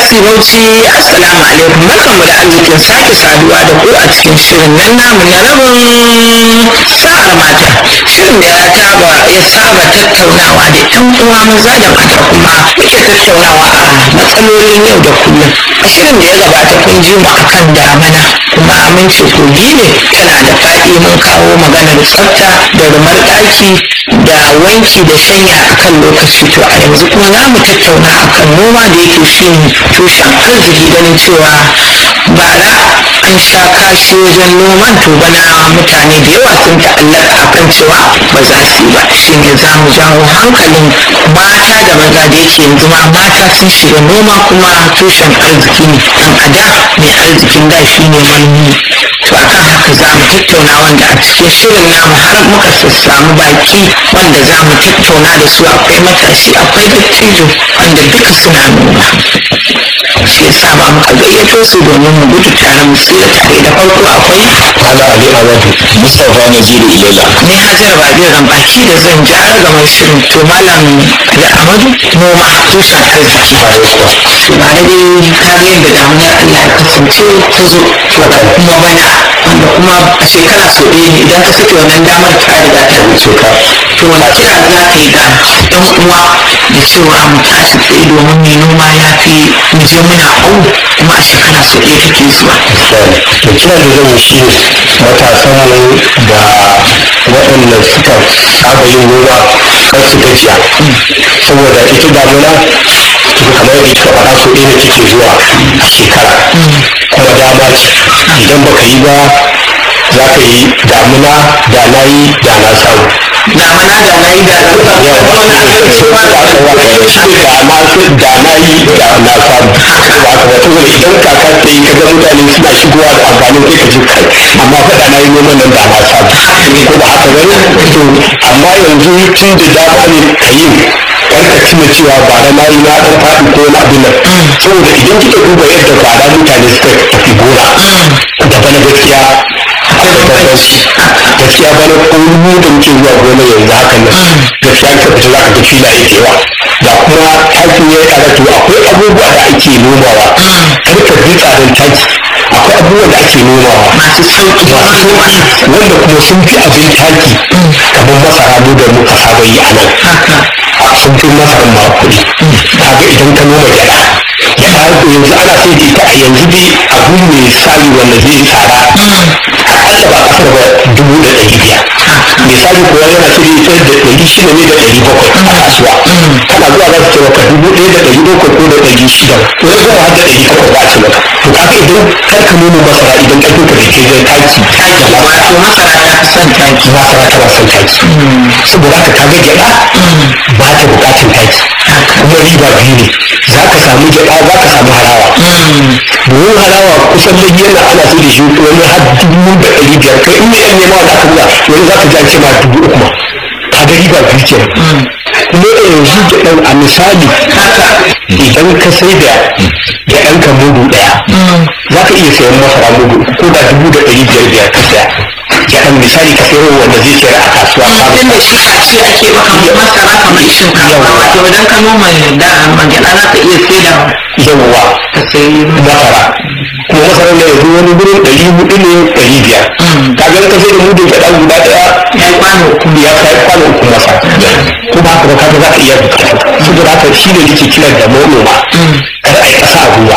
BRC Bauchi Assalamu alaikum barkanmu da arzikin sake saduwa da ku a cikin shirin nan namu na rabin sa'ar mata shirin da ya taba ya saba tattaunawa da yan uwa maza da mata kuma muke tattaunawa a matsalolin yau da kullum a shirin da ya gabata kun ji mu akan damana kuma mun ce kogi ne tana da faɗi mun kawo maganar tsafta da rumar ɗaki da wanki da shanya akan lokaci to a yanzu kuma za mu tattauna akan noma da yake shi tushen arziki ganin cewa bara an sha kashi wajen noman to bana mutane da yawa sun ta'allaka akan cewa ba za su yi ba shi ne za mu jawo hankalin mata da maza da yake yanzu ma mata sun shiga noma kuma tushen arziki ne dan a da mai arzikin da shi ne manomi to akan haka za mu tattauna wanda a cikin shirin namu har muka samu baki wanda za mu tattauna da su akwai matashi akwai dattijo wanda duka suna noma shi yasa ma muka gayyato su domin mu gudu tare mu tsira tare da farko akwai Ala Ali Abadu Mustapha Naziru Ilela. ni hajar rabi baki da zan ji har gaban shirin to malam da amadu noma tushen arziki to ba da dai kariyar da damunar allah ya kasance ta zo kuma bana wanda kuma a shekara sau ɗaya ne idan ka sake wannan damar ta riga ta wuce ka to wani kira za ka yi ga ɗan uwa da cewa mu tashi tsaye domin mai noma ya fi mu je muna au kuma a shekara sau ɗaya take zuwa Da kira da zan yi shi ne matasan mu da waɗanda suka saba yin noma kar su gajiya. Saboda ita damuna kamar yadda kika faɗa so ɗaya ne take zuwa a shekara. Kuma dama ce idan baka yi ba za ka yi damuna da na yi da na samu. na mana da na yi da da na da na yi da na samu ba ka ba saboda idan kaka ta yi kaga mutane suna shigowa da amfanin kai ka ji kai amma fa da na yi noman nan da na samu ko ba haka bane to amma yanzu tun da dama ne ka yi kar ka tuna cewa ba da na yi na dan faɗi ko na abin nan saboda idan kika duba yadda bara mutane suka tafi gona da bana gaskiya akwai da bambanci gaskiya bana ko mu da muke zuwa gona yanzu hakan nan gaskiya ka fita za ka ga filaye da yawa da kuma takin ya yi to akwai abubuwa da ake nomawa kar ka bi tsarin taki akwai abubuwan da ake nomawa masu sauki masu sauki wanda kuma sun fi abin taki kamar masara mu da muka saba yi a nan sun fi masarar ma kuɗi kaga idan ka noma gyaɗa gyaɗa yanzu ana sai da ita a yanzu dai abu mai sali wanda zai yi tsada akalla ba kasar ba dubu da ɗari biyar misali kuwa yana sai da ita da ɗari shida ne da ɗari bakwai a kasuwa kana zuwa za su ce maka dubu ɗaya da ɗari bakwai ko da ɗari shida wani zuwa har da ɗari takwas za a ce maka to kaga idan kar ka noma masara idan ƙarfin ka bai kai zai taki taki wato masara ta fi son taki masara tana son taki saboda haka kaga gyaɗa ba ta bukatun taki kuma riba biyu ne za ka samu gyaɗa za ka samu harawa domin harawa kusan da yana ana sai da shi wani har dubu da ɗari biyar kai in yan nema wanda aka buga wani za ka ji an ce ma dubu uku ma kaga riba biyu ke kuma yanzu gyaɗan a misali idan ka sai da gyaɗan ka mudu ɗaya za ka iya sayan masara mudu ko da dubu da ɗari biyar biyar ka saya gyaɗan misali ka sayo wanda zai sayar a kasuwa tun da shi a ce ake maka masara kamar shinkafa wato idan ka noma da magana za ka iya saida yawwa ka sayi masara kuma masarar da yanzu wani gurin ɗari hudu ne ɗari biyar ka ga ka sai da mudun gyaɗa guda ɗaya ya yi kwano uku ya kai kwano uku masa ko ba haka ba kaga za ka iya bukata saboda haka shi ne nake kiran da manoma kada a yi ƙasa a gwiwa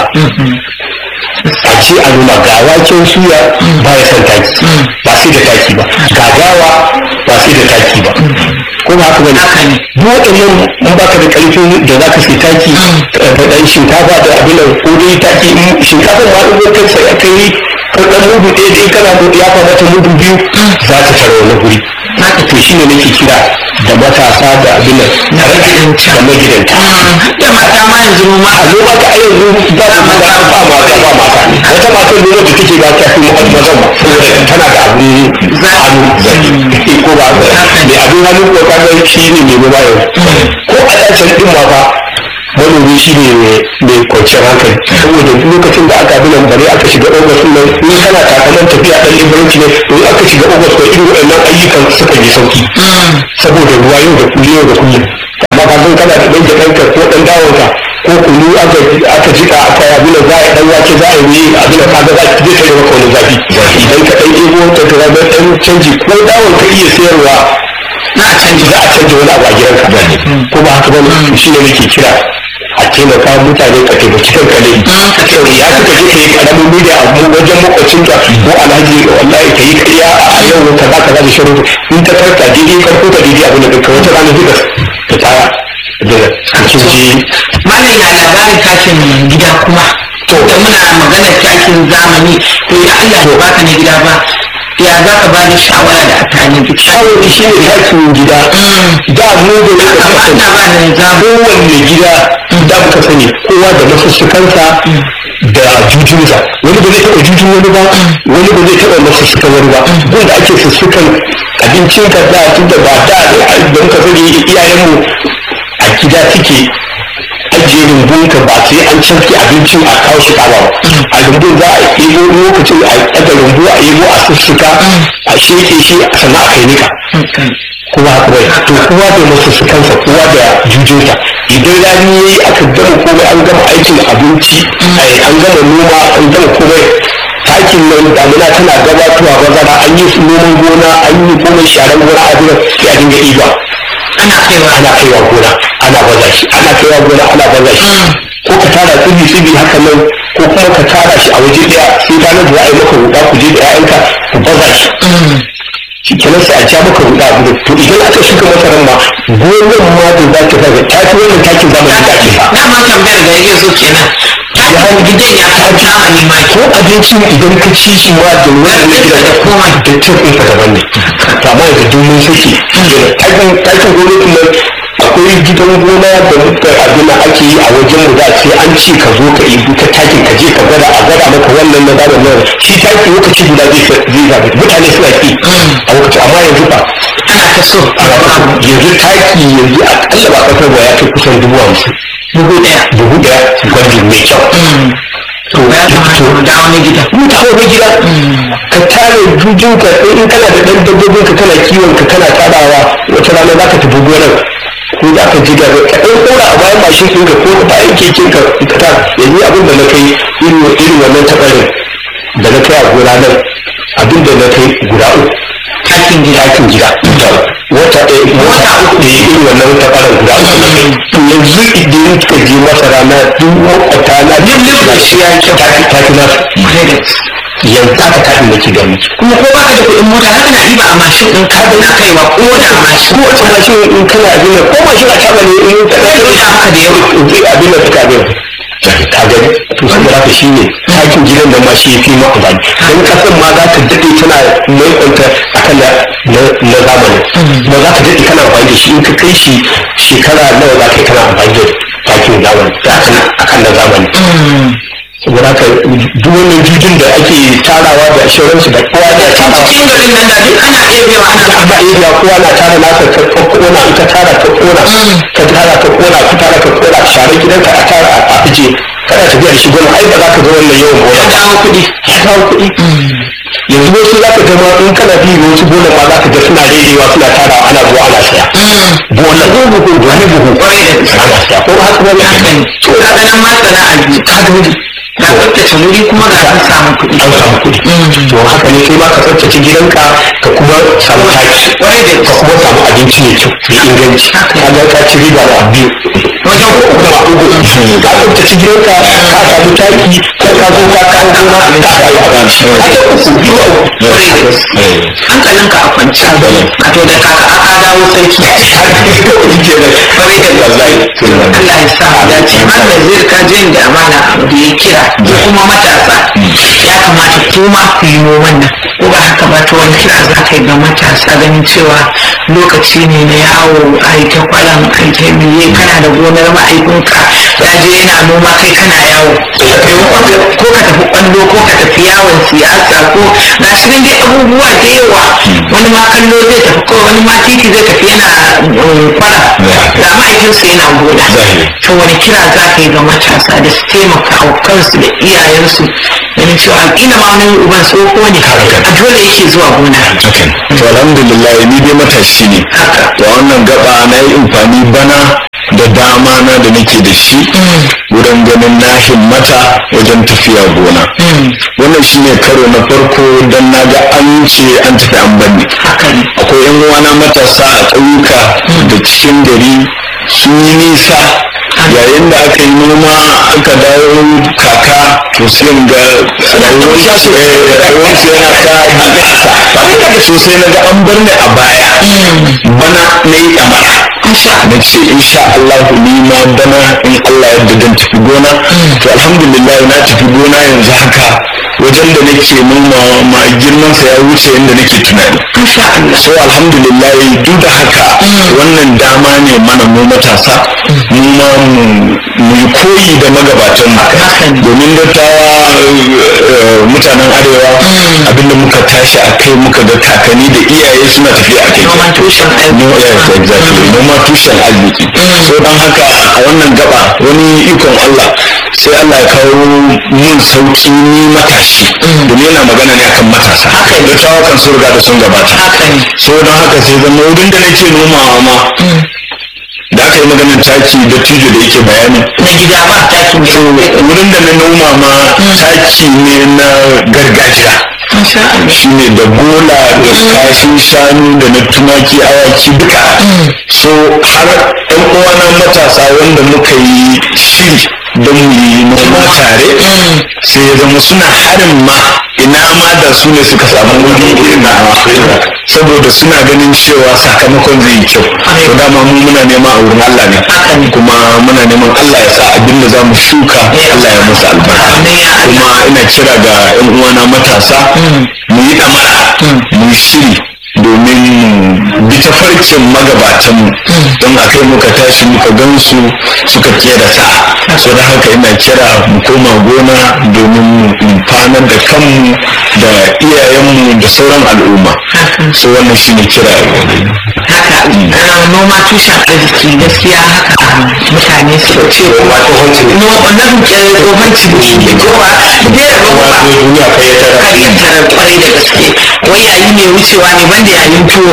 a ce a nuna ga waken suya ba ya son taki ba sai da taki ba ga dawa ba sai da taki ba ko ba haka ba ne duk waɗannan in baka da ƙarfin da za ka sai taki da ɗan shinkafa da abin da ko dai taki shinkafa ma in ka sai aka yi ɗan mudu ɗaya da in kana ya kamata mudu biyu za ta tara wani guri haka to shi ne nake kira da matasa da abin nan da magidanta da magidanta da mata ma yanzu noma a noma ka ai yanzu ba su maza ba mata ba mata wata matar noma da take ba ta fi mazan ba saboda tana da abin hannu ko ba mai abin hannu ko kaga shi ne mai noma yau ko a ɗacan ɗin ma fa manomi shi ne mai kwanciyar hankali saboda lokacin da aka binan bare aka shiga ogas nan in kana takaman tafiya ɗan liberanci ne to in aka shiga ogas ko irin waɗannan ayyukan suka yi sauki saboda ruwa yau da kullum yau da kullum amma ka san kana da ɗan jaɗanka ko ɗan dawonka ko kunu aka aka jika aka yi abin da za a yi dan wake za a yi abin da kaga za zai tare maka wani zafi idan ka dan ebo ta ka ga dan canji ko dawon ka iya sayarwa na canji za a canja wani abu a gidanka ko ba haka bane shi ne nake kira a taimaka mutane ka taimaki kanka ne ka ce ya suka je ka yi karamin media a wajen makwacinka ko alhaji wallahi ka yi karya a yau ka za ka za da shirin in ta karka daidai karko ka daidai abin da ka wata rana duka ka tara da cikin ji malam ya labarin takin gida kuma to da muna maganar takin zamani to ya Allah ya baka na gida ba ya za ka bani shawara da a tani duk shawari shi ne takin gida da mu da ya amma ana ba da zamu kowanne gida da muka sani kowa da masussukansa da jujunsa wani ba zai taɓa jujun wani ba wani ba zai taɓa masussukan wani ba gun da ake sussukan abincin ka da tun da ba da da muka sani iyayenmu a gida suke ajiye rumbun ka ba sai an canke abincin a kawo shi kawo a rumbun za a ɗebo lokacin a ɗaga rumbu a ɗebo a sussuka a sheke shi sannan a kai nika kowa kawai to kowa da masu su kansa kowa da jujunsa idan rani yayi aka gama komai an gama aikin abinci ai, an gama noma an gama komai takin nan damuna tana gabatowa bazara an yi noman gona an yi komai sharan gona a duniya sai a dinga iba ana kaiwa ana kaiwa gona ana baza shi ana kaiwa gona ana baza shi ko ka tara tsibi tsibi haka nan ko kuma ka tara shi a waje daya sai ranar da za a yi maka ruɗa ku je da 'ya'yanka ku baza shi shi kenan sai a ja maka ruɗa abu da to idan aka shuka masarar ma gonan ma da za ta zaga ta fi wannan takin zamani da ake sa na ma tambayar da yake so kenan takin gidan ya fi zamani ma ko abincin idan ka ci shi ma da wannan na gida da koma da cin ɗinka daban ne to amma yanzu duk mun sake takin takin gwamnatin nan akwai gidan gona da muka abin da ake yi a wajen mu da sai an ce ka zo ka ibi ta takin ka je ka gwada a gwada maka wannan na zaɓen nan shi taki lokaci guda zai zai zaɓe mutane suna ki a lokaci amma yanzu ba ana ta so ana ba yanzu taki yanzu a kalla ba kasar ba ya kai kusan dubu hamsin dubu ɗaya dubu ɗaya gwajin mai kyau to ya kamata mu dawo na gida mutane na gida ka tare jujinka in kana da ɗan dabbobin ka kana kiwon ka kana tarawa wata rana za ka tafi gonar ko za ka ji gaba ka ɗan ɗora a bayan mashin ɗin ka ko ka bayan keken ka ka ta yanzu abin da na kai irin irin wannan taɓarin da na kai a gona nan abin da na kai guda uku takin gida ɗakin gida wata ɗaya wata uku ne irin wannan taɓarin guda uku na kai to yanzu idan ka je masara na duk makwata na duk na shi ya kyau ta fi nasu yanzu aka taɗin da ke gani kuma ko baka da kuɗin mota haka na ɗiba a mashin ɗin ka na kaiwa ko da mashin ko wata mashin in kana abin da ko mashin a taɓa ne in ka ɗaya Ina haka da yawa. zai abin da suka abin ka gani to sun haka shi ne takin gidan da ma shi ya fi ma amfani don kasan ma za ka daɗe tana maikonta a kan na na zamani ba za ka daɗe kana amfani da shi in ka kai shi shekara nawa za ka yi kana amfani da takin zamani a kan na zamani saboda haka duk wannan jujin da ake tarawa da shauransu da kowa da tarawa cikin garin nan da duk ana iya biya ana ana iya kowa na tara nasa ka ka kona in ka tara ka kona ka tara ka kona ka tara ka kona share gidanka a tara a aje kana tafiya da shi gona ai ba za ka ga wannan yawan gona ya dawo kuɗi ya kawo kuɗi yanzu wasu za ka ga ma in kana bi ga wasu gona ma za ka ga suna rerewa suna tara ana zuwa ana saya gona ko buhu wani buhu Kwarai da gaske. ana saya ko haka ba ne haka ne to ka ga nan ma sana'a biyu ka ga wuri ka tsaftace wuri kuma ga an samu kuɗi an samu kuɗi to haka ne kai ma ka tsaftace gidanka ka kuma samu taki Kwarai da ka kuma samu abinci mai kyau mai inganci ka ga ka ci riba da biyu wajen uku da uku ka tsaftace gidanka ka samu taki ka ka zo ka kawo gona ka samu abinci ka ga uku biyu a uku hankalinka a kwance wato da kaka aka dawo sarki kwarai da gaske Allah ya sa mu dace malam zai ka je da amana abu da ya kira ko kuma matasa ya kamata ku ma ku yi noman nan ko ba haka ba to wani kira za ka yi ga matasa ganin cewa lokaci ne na yawo a yi ta kwalan a yi ta miye kana da gonar ma'aikunka ya je yana noma kai kana yawo maimakon ko ka tafi kwallo ko ka tafi yawon siyasa ko ga shi nan dai abubuwa da yawa wani ma kallo zai tafi ko wani ma titi zai tafi yana um, kwara ga ma'aikinsa yana gona to wani kira za ka yi ga matasa da su taimaka wa kansu da iyayensu ganin cewa ina ma wani uban tsoho ne a dole yake zuwa gona to alhamdulillah ni dai matashi ne haka to wannan gaba na yi amfani bana da da dama na da nake da shi wurin ganin na himmata wajen tafiya gona wannan shine karo na farko don na ga an ce an tafi an banni akwai yan uwana matasa a ƙauyuka da cikin gari sun yi nisa yayin da aka yi noma aka dawo kaka to sai in ga rayuwarsu eh, rayuwarsu yana ta bunƙasa sosai na ga an bar ni a baya bana na yi ɗamara na ce insha Allah ni ma bana in Allah yadda dan tafi gona to alhamdulillah na tafi gona yanzu haka wajen da nake noma ma girman sa ya wuce yadda nake tunani so alhamdulillah duk da haka wannan dama ne mana mu matasa mu ma mu mu yi koyi da magabatan mu domin dattawa eh, mutanen arewa abinda muka tashi a kai muka ga kakanni da iyaye suna tafiya a kai Noman tushen arziki. No, yes, exactly noma tushen arziki so don haka a wannan gaba wani ikon Allah sai Allah ya kawo mun sauki ni matashi domin yana magana ne akan matasa dattawa kan sun riga da sun gabata haka ne so don haka sai zama wurin da nake nomawa ma da aka yi maganin taki da tijo da yake bayani na gida ba takin to wurin da na noma ma taki ne na gargajiya insha Allah shi ne da bola da kashin shanu da na tumaki awaki duka so har yan uwana matasa wanda muka yi shiri don mu yi noma tare sai ya zama suna harin ma ina ma da su ne suka samu wuri irin nawa saboda suna ganin cewa sakamakon zai yi kyau to dama mu muna nema a wurin Allah ne kuma muna neman Allah ya sa abin da za mu shuka Allah ya musu albarka kuma ina kira ga yan uwana matasa mu yi damara mu yi shiri domin mu bi tafarkin magabatanmu don a kai muka tashi muka gansu suka kera sa'a so da haka ina kira mu koma gona domin mu amfanar da kanmu da iyayenmu da sauran al'umma so wannan shi ne kira haka ah, noma tushen arziki gaskiya haka mutane su ce kuma noma na buke tsohon ciniki ko ba dai da noma duniya kai ya tara kayyantara kwarai da gaske wai yayi mai wucewa ne banda yayin tuwo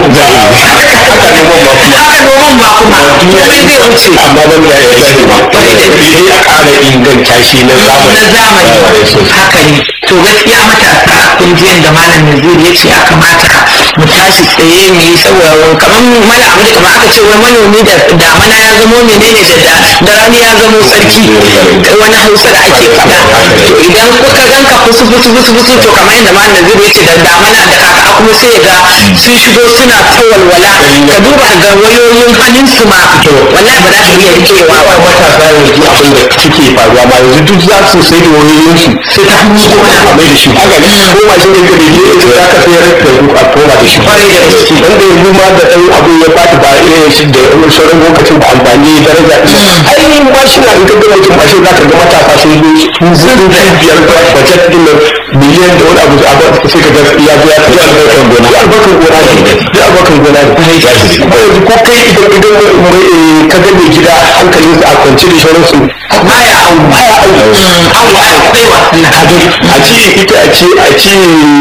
haka noman ba kuma komai zai wuce amma ban da ya sani ba Kwarai da gaske. sai a ƙara inganta shi na zamani na zamani haka ne to gaskiya matasa kun ji yadda malam Nazir ya ce ya kamata mu tashi tsaye mu yi saboda kamar mana abu da kamar aka ce wai manomi da damana ya zamo menene da da rani ya zamo sarki wani hausa da ake faɗa to idan kuka ganka fusu fusu fusu fusu to kamar yadda malam Nazir ya ce da damana da kaka kuma sai ga sun shigo suna ta walwala ka duba ga wayoyin hannun su ma wallahi ba za su iya rikewa ba matasa yanzu abin da suke faruwa ma yanzu duk za su sai da wayoyinsu sai ta hannu gona a mai da shi haka ne ko ma shi ne da ne ya za ka sayar da su a koma da shi Kwarai da gaske. dan da yanzu ma da ɗan abu ya bata ba irin shi da sauran lokacin ba amfani daraja ai mashin na in ka ga mutum mashin za ka ga matasa sun zo sun zo da biyar da budget din nan miliyan da wani abu a ba sai ka ga ya zo ya tafi albarkar gona ya albarkar gona ne ya albarkar gona ne kuma yanzu ko kai idan idan eh, ka ga mai gida hankalin a kwance da sauransu baya au baya aiki au akwai wasan a ce ita a ce a ce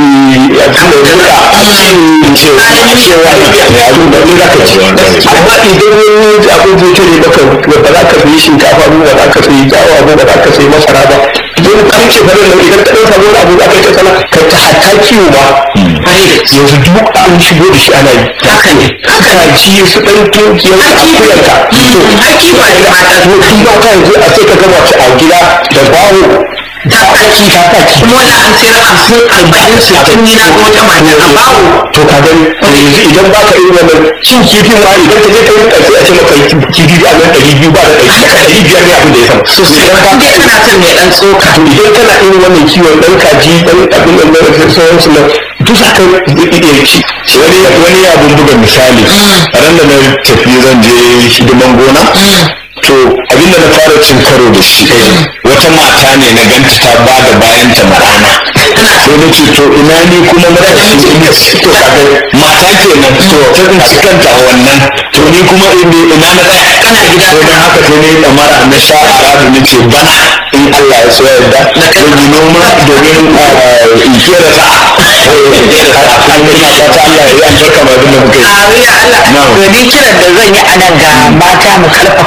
a ce da a ce cewa cewa ya zo da ni zaka ci amma idan wani abin zai tare maka ba za ka sayi shinkafa ba ba za ka sayi dawa ba ba za ka sayi masara ba idan ka ce bare nan idan ka dan samu wani abu za ka yi ta sana ka ta hatta kiwo ba yanzu duk an shigo da shi ana yi haka ne haka ji su dan tunkiyar akuyarka to haki ba da mata to tun ba ka yanzu a sai ka gama ta a gida da bawo ta kaki ta kaki kuma wani an sayar hamsin arba'in sittin ni na ga wata mata a bawo to ka gani yanzu idan ba ka irin wannan cin kifin ma idan ka je ka yi ƙarfi a ce maka kifi a nan ɗari biyu ba da ɗari daga ɗari biyar ne abin da ya samu sosai idan ka dai kana son mai dan tsoka to idan kana irin wannan kiwon ɗan kaji ɗan abin nan da sauransu nan duk za ka iya ci wani wani abin buga misali a ran da na tafi zan je hidiman gona to abinda na fara cin karo da shi wata mata ne na ganta ta ba da bayanta ma rana sai na ce to ina ni kuma na da shi ina to kaga mata kenan to ta tsinci kanta a wannan to ni kuma ina ina na tsaya kana gida to dan haka sai ne damara na sha aradu na ce bana in Allah ya so yarda na kan yi noma domin in kera sa'a in kera sa'a kuma ina fata Allah ya yi albarka ma abin da muka yi a ya Allah Na'am. to ni kiran da zan yi a nan ga mata mu karfafa wa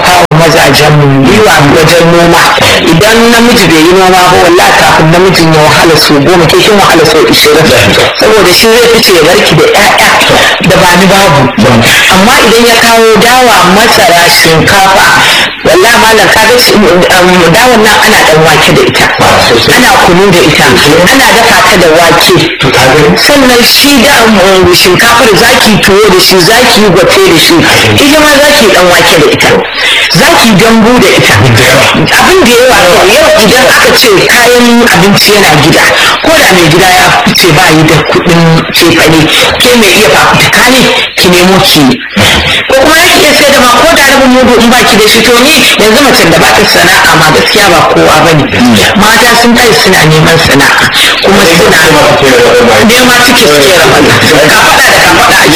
mazajen mu yiwa wajen noma idan namiji bai yi noma ba wallahi kafin namijin ya wahala su goma ke kin wahala su ishirin saboda shi zai fice ya barki da ƴaƴa da ba ni babu amma idan ya kawo dawa masara shinkafa wallahi malam kaga dawan nan ana dan wake da ita ana kunu da ita ana dafa ta da wake sannan shi da shinkafar zaki tuwo da shi zaki yi gwafe da shi ita ma zaki dan wake da ita zaki dambu da ita abin da yawa to yau idan aka ce kayan abinci yana gida ko da mai gida ya fice ba yi da kuɗin cefane ke mai iya fafutuka ne ki nemo ki ko kuma ya iya sai da ma ko da rabin mudu in baki da shi to ni yanzu macen da ba ta sana'a ma gaskiya ba kowa ba ne mata sun kai suna neman sana'a kuma suna nema suke suke ramana ka faɗa da ka faɗa ake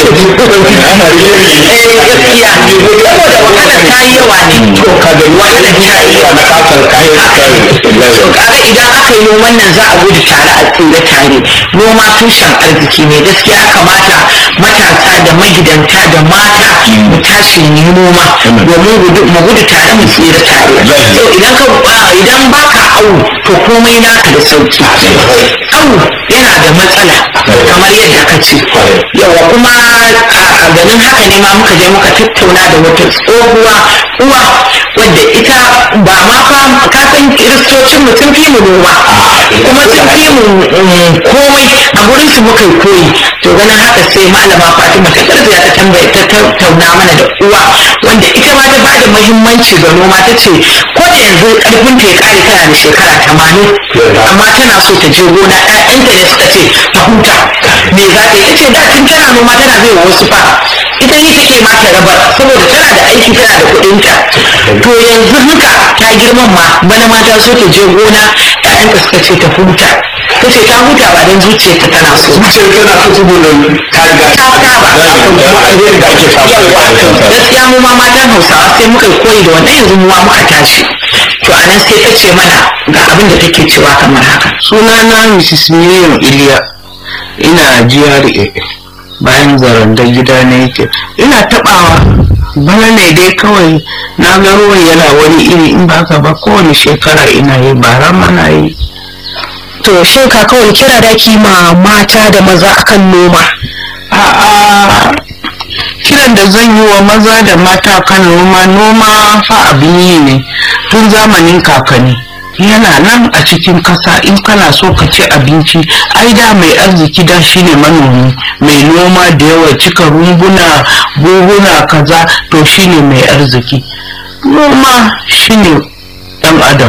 eh gaskiya saboda wahalar ta yi yawa ne to ka ga wahalar ta yi yawa na kasar kayan to kaga idan aka yi noman nan za a gudu tare a tsira tare noma tushen arziki ne gaskiya kamata matasa da magidanta da mata mu tashi mu yi noma domin mu gudu tare mu tsira tare to idan ka idan baka awu to komai naka da sauki awu yana da matsala kamar yadda ka ce yawa kuma a ganin haka ne ma muka je muka tattauna da wata tsohuwa uwa wadda ita ba ma fa ka san kiristocin mu sun fi mu noma kuma sun fi mu komai a gurin su muka koyi to ganin haka sai malama Fatima ta karfiya ta tambaye ta tattauna mana da uwa wanda ita ma ta bada muhimmanci ga noma ta ce ko da yanzu karfin ta ya kare tana da shekara tamanin amma tana so ta je gona ƴaƴanta ne suka ce ta huta me za ta yi ce da tun tana noma tana zai wasu fa ita yi take ma ta rabar saboda tana da aiki tana da kuɗinta to yanzu haka ta girman ma bana ma ta so ta je gona ƴaƴanta suka ce ta huta ta ce ta huta ba don zuciyarta tana so zuciyar tana so saboda ta riga ta saba kuma alheri da ake samu gaskiya mu ma matan hausawa sai muka koyi da wannan yanzu mu ma muka tashi to a nan sai ta ce mana ga abin da take cewa kamar haka sunana mrs miriam iliya ina GRA bayan zaranda gida na yake ina tabawa bana ne dai kawai na ga ruwan yana wani iri in ba ka ba kowane shekara ina yi bara mana yi to shin ka kawai kira da ma mata da maza akan noma a'a kiran da zan yi wa maza da mata kan noma noma fa abin yi ne tun zamanin kakanni yana nan a cikin kasa in kana so ka ci abinci ai da mai arziki da shine manomi mai noma da yawa cika rumbuna buhuna kaza to shine mai arziki noma shine dan adam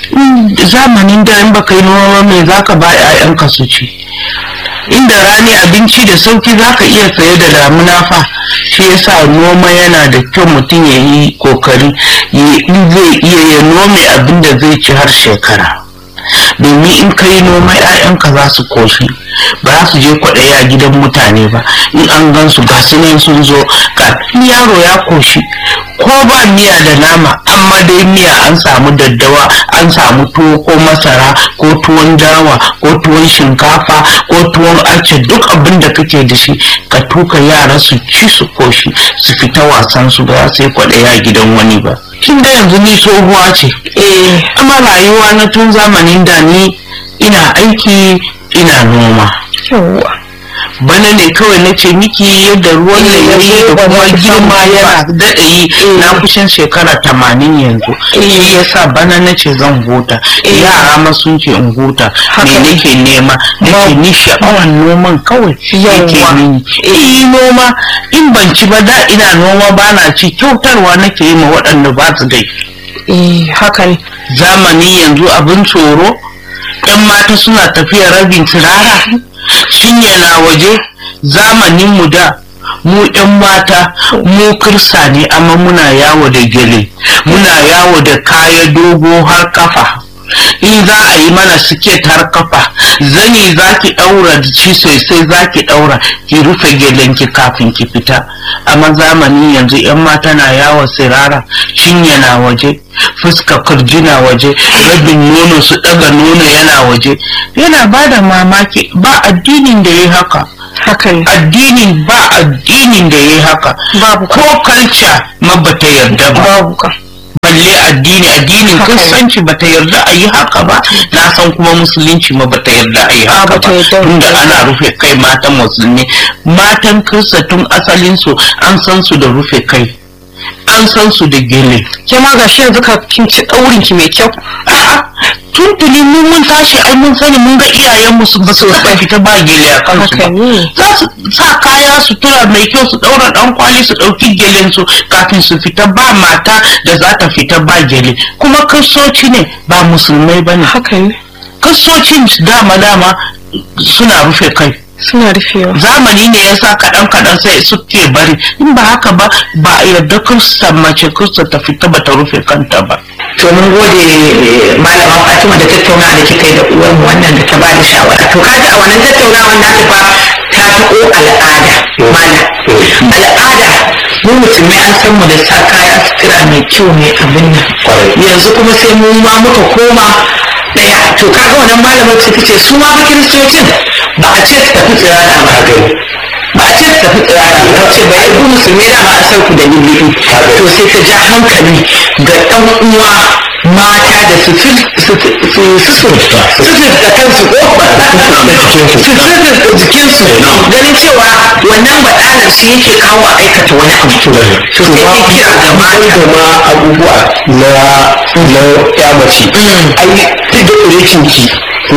zamanin da in baka yi noma mai zaka ba 'ya'yanka su ci inda rani abinci da sauki zaka iya saye da damuna fa shi yasa noma yana da kyau mutum ya yi kokari in zai iya ya nome abin da zai ci har shekara domin in ka yi noma 'ya'yanka za su koshi ba za su je kwaɗayi a gidan mutane ba in an gan su ga su nan sun zo kafin yaro ya koshi ko ba miya da nama amma dai miya an samu daddawa an samu tuwo ko masara ko tuwon dawa ko tuwon shinkafa ko tuwon ace duk abin da kake da shi ka tuka yara su ci su koshi su fita wasan su ba sai kwaɗayi a gidan wani ba kin ga yanzu ni tsohuwa ce eh amma rayuwa na tun zamanin da ni ina aiki ina noma yawwa bana ne kawai na ce miki yadda ruwan da ya yi da kuma girma yana daɗa yi na kusan shekara tamanin yanzu shi yasa bana na ce zan huta yara ma sun ce in huta me nake nema nake ni sha'awan noman kawai yake mini eh noma in ban ci ba da ina noma ba na ci kyautarwa nake yi ma waɗanda ba su dai eh haka ne zamani yanzu abin tsoro ɗan mata suna tafiya rabin turara cinye na waje zamanin mu da mu ɗan mata mu kirsa ne amma muna yawo da gele muna yawo da kaya dogo har kafa in za a yi mana siket har kafa zani za ki ɗaura da ci sosai za ki ɗaura ki rufe gelenki kafin ki fita amma zamani yanzu 'yan mata na yawo sirara cinye na waje fuska kurji na waje rabin nono su ɗaga nono yana waje yana ba da mamaki ba addinin da ya haka haka ne addinin ba addinin da ya haka Babu. ko kalca mabata yarda ba babu ka addini addinin kristanci bata yarda a yi haka ba na san kuma musulunci ma bata yarda a yi haka bata ba yarda. tunda ana rufe kai matan musulmi matan kirista tun asalin su an san su da rufe kai an san su da gele ke ma gashi yanzu ka kin ci daurin ki mai kyau A'a, tuntuni mun mun tashi ai mun sani mun ga iyayenmu su ba su taɓa fita ba gele a kansu Haka ba ne. za su sa kaya sutura mai kyau su ɗaura ɗan kwali su ɗauki gelen su kafin su fita ba mata da za ta fita ba gele kuma kristoci ne ba musulmai ba ne haka ne kristocin dama dama suna rufe kai suna rufewa zamani ne ya sa kaɗan kaɗan sai suke bari in ba haka ba ba a yarda kirista mace kirista ta fita ba ta rufe kanta ba to mun gode eh, malama Fatima da tattauna da kika yi da uwarmu wannan da ta bada shawara to kaji a wannan tattaunawan na fa ta taɓo al'ada mana al'ada mu musulmai an san mu da sa kaya sutura mai kyau mai abin nan yanzu kuma sai mu ma muka koma daya to kaga wannan malamar ta ce su ma fa kiristocin ba a ce su tafi tsirara ba ba a ce su tafi tsirara ba ce ba ya ku musulmi da ba a san ku da lulluɓi to sai ta ja hankali ga ɗan uwa mata da su su su su su da kansu ko su su jikinsu ganin cewa wannan baɗalar shi yake kawo a aikata wani abu to sai ta kira ga mata da ma abubuwa na na ya mace ai duk da kurekin ki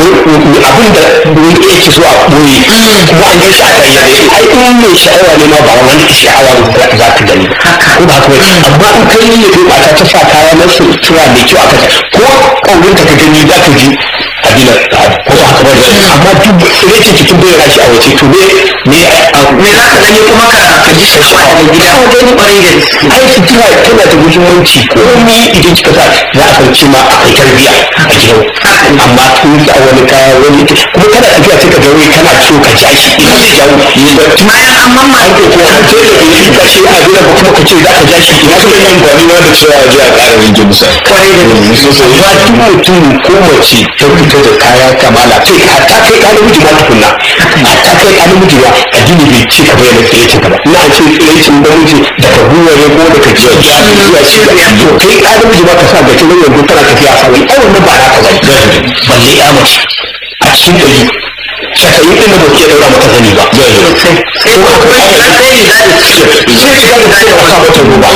abin da wani yake so a ɓoye kuma an yi shi a bayyane ai in mai sha'awa ne ma ba wani sha'awa za ka gani ko ba haka ba amma in kai ne ko mata ta sa kaya na sutura mai kyau aka ko kaurin ka gani za ka ji abin ko ba haka ba amma duk kurekin ki kin bayyana shi a waje to me me me za ka gani kuma ka ka ji sha'awa daga gida ko gani ƙwarai da gaske ai sutura tana da muhimmanci komai idan kika sa za a san cewa akwai tarbiyya a gidan amma kun sa wani kaya wani kuma kana tafiya sai ka ga wai kana so ka ja shi ina zai jawo bayan an mamma ko ko an ce da yi ka shi a gidan ba kuma ka ce za ka ja shi ina wasu yin amfani ma da cewa ji a ƙara wanke musa kwarai da gaske ba duk mutum ko mace ta fita da kaya kamala kai hatta kai ka namiji ma tukunna hatta kai ka namiji ma addini bai ce ka bayyana tsiraicin ka ba ina ce tsiraicin namiji daga buware ko daga jiya zuwa cibiya to kai ka namiji ma ka sa ga cikin yanzu tana tafiya a wani ai wannan ba naka ba balle ya mace a cikin ɗari casa'in ɗin da ba ke ɗaura maka zani ba sai ko kuma ya sai riga da ciki sai ka ga da ka mata ruba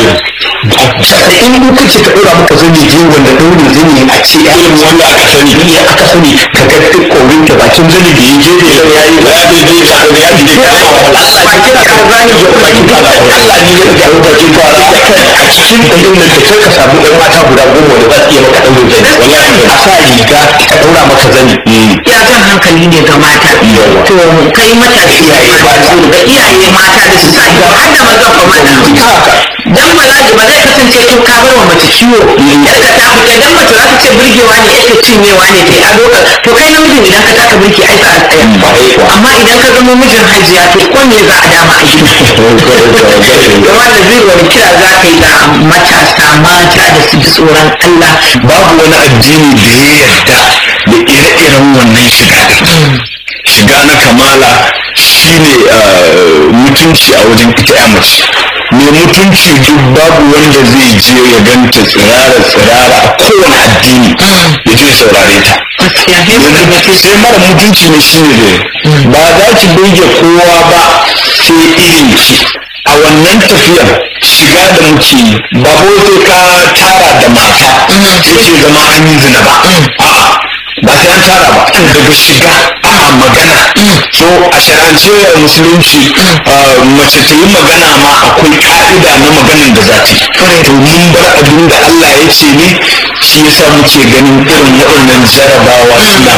casa'in in kace ta ɗaura maka zani je wanda ɗaurin zani a ce ya yi wanda aka sani ne aka sani ka ga duk ƙaurin ta bakin zani da ya gefe da ya yi ya yi zai sa ya yi zai kama wala ba kira ka zani da bakin fara Allah ne ya ga bakin fara a cikin ɗaurin nan da kai ka samu ɗan mata guda goma da za su iya maka ɗaurin zani wallahi a sa riga ka ɗaura maka zani ya jan hankali ne ga mata to kai matashi iyaye ba su ga iyaye mata da su sa ido har da mazan fa mana dan ba za ba zai kasance to ka bar wa mace ciwo yadda ta fita dan mace za ta ce burgewa ne yadda cinyewa ne kai ado ka to kai namijin idan ka taka burki ai za a tsaya amma idan ka zama mijin hajiya to ko me za a dama a gida da wanda zai wani kira za ka yi ga matasa mata da su ji tsoron Allah babu wani addini da ya yarda da ire-iren wannan shiga din shiga na kamala shine uh, mutunci a wajen ita ya mace mai mutunci duk babu wanda zai je ya ganta tsirara tsirara a kowane addini ya je saurare ta gaskiya yanzu sai mara mutunci ne shine da ba za ki burge kowa ba sai irin ki a wannan tafiyar shiga da muke yi ba ko sai ka tara da mata yake zama an yi zina ba a'a ba sai an tara ba daga shiga a magana so a sharance a musulunci uh, mace ta yi magana ma akwai ka'ida na maganin da za ta yi to mun bar abin da Allah ya ce ne shi yasa muke ganin irin waɗannan jarabawa suna